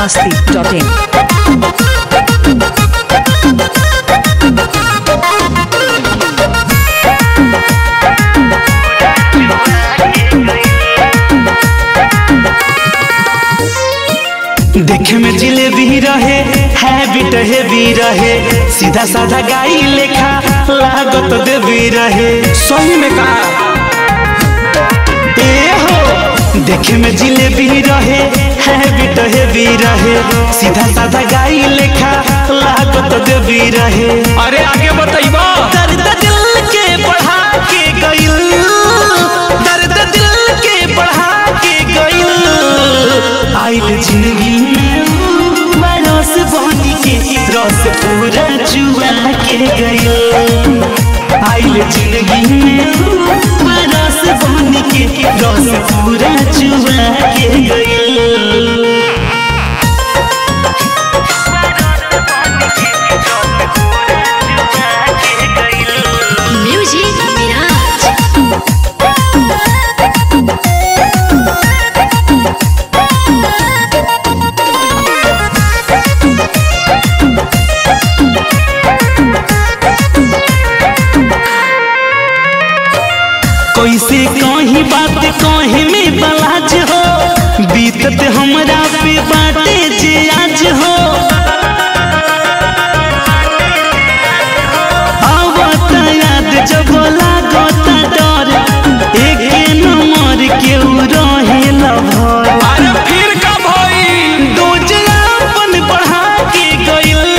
biharmasti.in देखे में जिलेबी रहे हैबिट हेवी रहे सीधा साधा गाई लेखा लागत देवी रहे सही में का ए हो देखे में जिलेबी रहे हैबिट हेवी रहे सीधा साधा गाई लेखा लागत देवी रहे अरे आगे बताइबा दर्द दिल के बढ़ा के गइल दर्द दिल के बढ़ा के गइल आइल जिंदगी में बरस बनी के रस पूरा चुआ के गइल आइल जिंदगी में बरस बनी के रस पूरा चुआ के गइल Music Mirage. कैसे कहीं बात कहीं में बलाज हो बीतत हमरा पे बाटे जे आज हो आवत याद जब लागत डर एक नंबर के रहे लभर अरे फिर का भई दोजलापन बढ़ा के गइल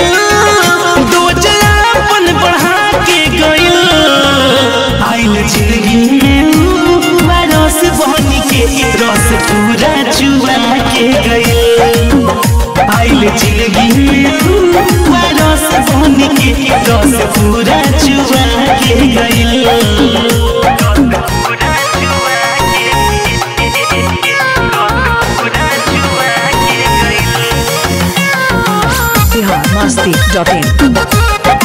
दोजलापन बढ़ा के गइल आइल जिंदगी में बरस बनी के रस पूरा चुआ के गइल आइल जिंदगी में बरस बनी के रस पूरा चुआ के गइल biharmasti.in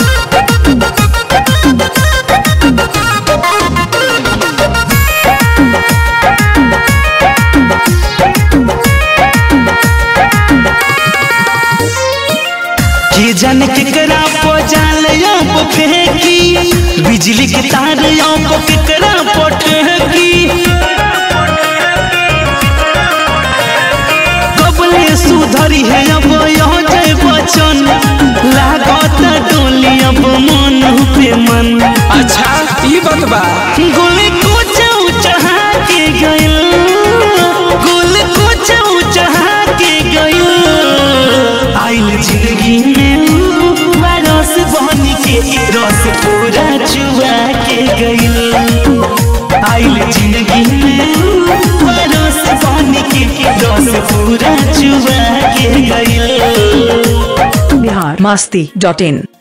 के जाने केकरा पो जाल आप फेंकी बिजली के तार आप केकरा पो ठेकी कबले सुधरी है अब यह जय बचन लागत डोली अब मन पे मन अच्छा ई बात बा गोले को चाऊ चढ़ा के गइल गोले को चाऊ चढ़ा के गइल आइल जिंदगी में बरस बनी के रस पूरा चुआ के गइल आइल जिंदगी में बरस बनी के रस पूरा चुआ के गइल biharmasti.in